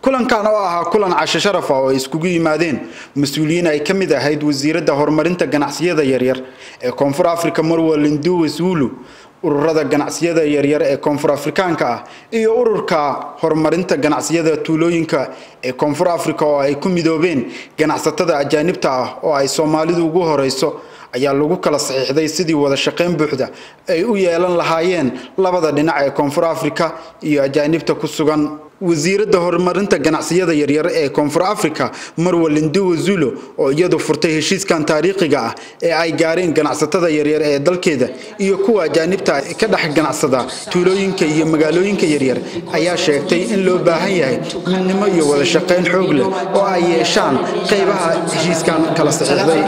kulankan oo ahaa kulan casho sharafa oo ay iskugu yimaadeen mas-uuliyiin ay ka mid ahayd wasiiradda horumarinta ganacsiyada yaryar ee koonfur africa marwa linduwe zulu ururada ganacsiyada yaryar ee koonfur afrikaanka ah iyo ururka horumarinta ganacsiyada tuulooyinka ee koonfur africa oo ay ku midoobeen ganacsatada ajaanibta ah oo ay soomaalidu ugu horeyso ayaa lagu kala saxiixday sidii wada shaqayn buuxda ay u yeelan lahaayeen labada dhinac ee koonfur africa iyo ajaanibta ku sugan wasiiradda horumarinta ganacsiyada yaryar ee koonfur africa marwa linduwe zulo oo iyadu furtay heshiiskan taariikhiga ah ee ay gaareen ganacsatada yaryar ee dalkeeda iyo kuwa ajaanibta ka dhex ganacsada tuulooyinka iyo magaalooyinka yaryar ayaa sheegtay in loo baahan yahay midnimo iyo wada shaqayn xoog leh oo ay yeeshaan qaybaha heshiiskan kala saxiixday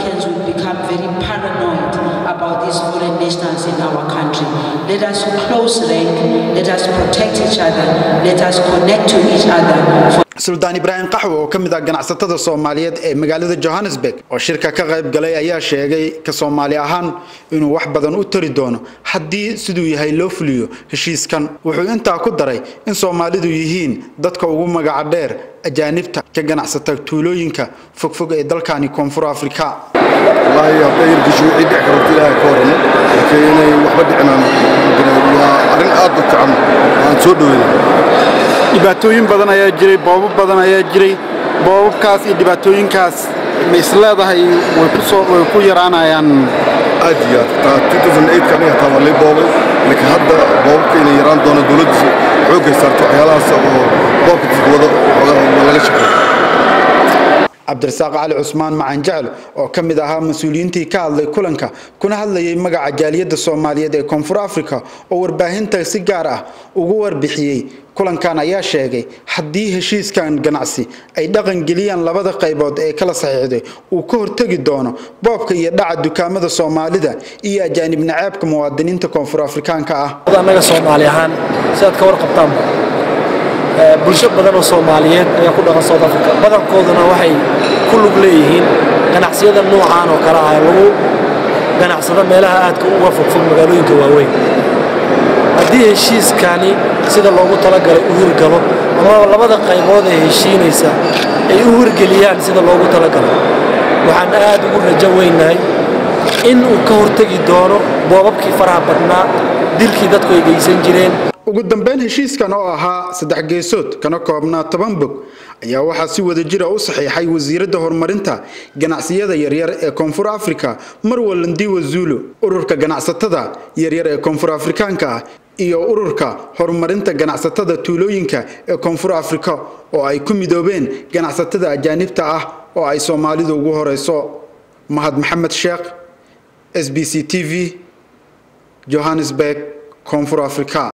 about these foreign nationals in our country. Let us close link, let us protect each other, let us connect to each other. suldaan ibraahim qaxwo oo ka mid ah ganacsatada soomaaliyeed ee magaalada johannesburg oo shirka ka qayb galay ayaa sheegay ka soomaali ahaan inuu wax badan u tari doono haddii siduu yahay loo fuliyo heshiiskan wuxuu intaa ku daray in soomaalidu yihiin dadka ugu magaca dheer ajaanibta ka ganacsata tuulooyinka fogfog ee dalkani koonfur afrika wallaahi hadday yargasho wixii dhici karto ilaahay ka warramo laakiin inay waxba dhicinaan waa arrin aad u fiican waan soo dhoweyna dhibaatooyin badan ayaa jiray boobab badan ayaa jiray boobabkaas iyo dhibaatooyinkaas ma isleedahay way ku soo way ku yaraanayaan aad iyo aad taa 2008 aniga taa waa lay boobay laakiin hadda boobabka inay yaraan doono dowladdu xoogay saarto waxyaalahaas oo boobka dadka wada laga shaqeeyo cabdirasaaq cali cusmaan macaan jecel oo ka mid ahaa mas-uuliyiintii ka hadlay kulanka kuna hadlayay magaca jaaliyadda soomaaliyeed ee koonfur africa oo warbaahinta si gaar ah ugu warbixiyey kulankan ayaa sheegay haddii heshiiskan ganacsi ay dhaqan geliyaan labada qaybood ee kala saxiixday uu ka hortegi doono boobka iyo dhaca dukaamada soomaalida iyo ajaanib naceebka muwaadiniinta koonfur afrikaanka ah annaga soomaali ahaan sidaad ka warqabtaan bulsho badan oo soomaaliyeed ayaa ku dhaqan south africa badankooduna waxay ku lug leeyihiin ganacsiyada noocaan oo kale ah lagu ganacsado meelaha aadka uga fogfog magaalooyinka waaweyn haddii heshiiskani sida loogu talagalay u hirgalo ama labada qaybood ee heshiinaysa ay u hirgeliyaan sida loogu talagalay waxaan aad ugu rajo weynahay in uu ka hortegi doono boobabkii faraha badnaa dilkii dadku ay geysan jireen ugu dambeyn heshiiskan oo ahaa saddex geesood kana koobnaa toban bog ayaa waxaa si wada jira u saxiixay wasiiradda horumarinta ganacsiyada yaryar ee koonfur africa marwa landiwa zulo ururka ganacsatada yaryar ee koonfur afrikaanka ah iyo ururka horumarinta ganacsatada tuulooyinka ee koonfur africa oo ay ku midoobeen ganacsatada ajaanibta ah oo ay soomaalidu ugu horeyso mahad maxamed sheekh s b c t v johannesburg koonfur africa